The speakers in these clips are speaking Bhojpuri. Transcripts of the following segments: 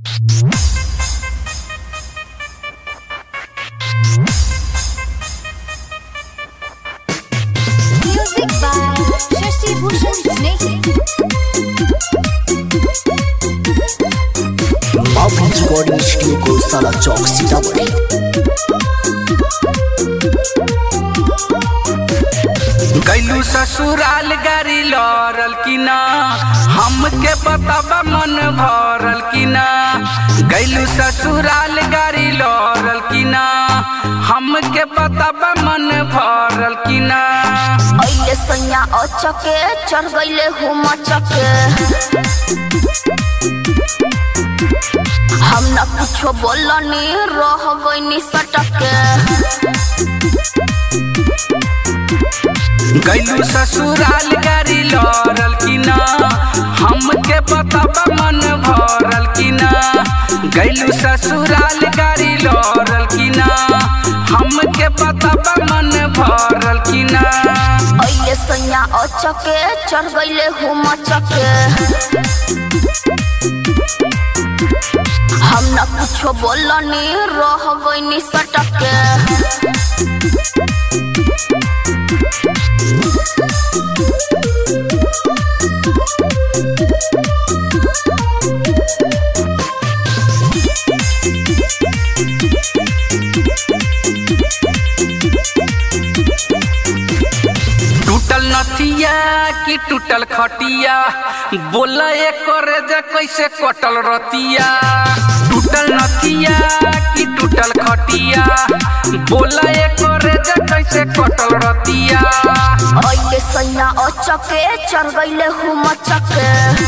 Music by Shashi Bhushan Snake. बाबूज रिकॉर्डिंग स्टूडियो को साला चौक सीतामढ़ी गैलू ससुराल गाड़ी लड़ल कि ना हमके बताबा मन भरल कि ना गैलू ससुराल गाड़ी लड़ल कि ना हमके बताबा मन भरल कि ना अइले सैया अचके चढ़ गइले हुम चके हम न कुछो बोलनी रह गइनी सटके गैलू ससुराल गाड़ी लड़ल कि ना हमके बताबा मन भरल कि ना गैलू ससुराल गाड़ी लड़ल कि ना हमके बताबा मन भरल कि ना अइले सैया अचके चढ़ गइले हुम चके हम न कुछो बोलनी रह गइनी सटके टूटल नथिया कि टूटल खटिया बोला कर जे कैसे कटल रतिया टूटल नथिया कि टूटल खटिया बोला कर जे कैसे कटल रतिया अइले सैया अचके चढ़ गइले हुम चके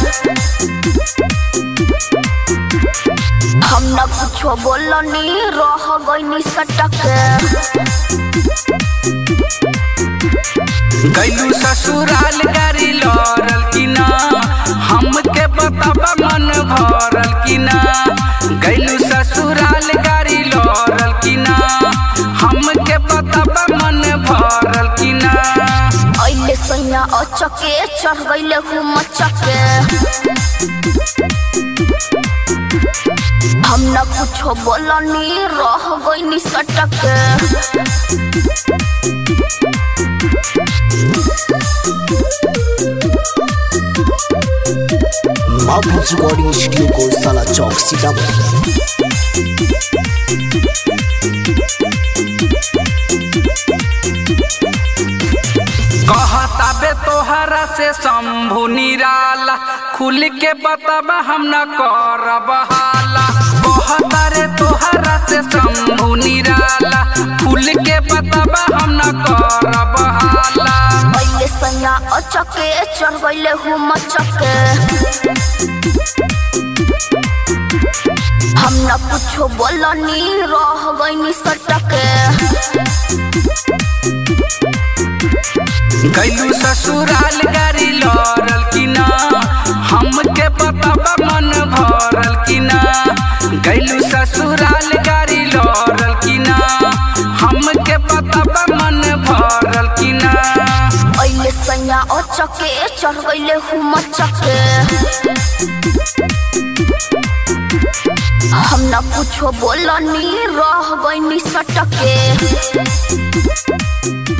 हम न कुछो बोलनी रह गइनी सटके गैलू ससुराल गाड़ी लड़ल कि ना हमके बताबा मन भरल कि ना गैलू ससुराल गाड़ी लड़ल कि ना हमके बताबा मन भरल कि ना अइले सैया अचके चढ़ गइले हुम चके हम न कुछो बोलनी रह गइनी सटके बाबूज रिकॉर्डिंग स्टूडियो को साला चौक सीतामढ़ी कहता बे तोहरा से शंभु निराला खुल के बताबा हम न करब हाला कहता रे तोहरा से शंभु निराला खुल के बताबा हम न करब हाला अइले सैया अचके चढ़ गइले हुम चके हम न कुछो बोलनी रह गइनी सटके गैलू ससुराल गाड़ी लड़ल कि ना हमके बताबा मन भरल कि ना गैलू ससुराल गाड़ी लड़ल कि ना हमके बताबा मन भरल कि ना अइले सैया अचके चढ़ गइले हुम चके हम न कुछो बोलनी रह गइनी सटके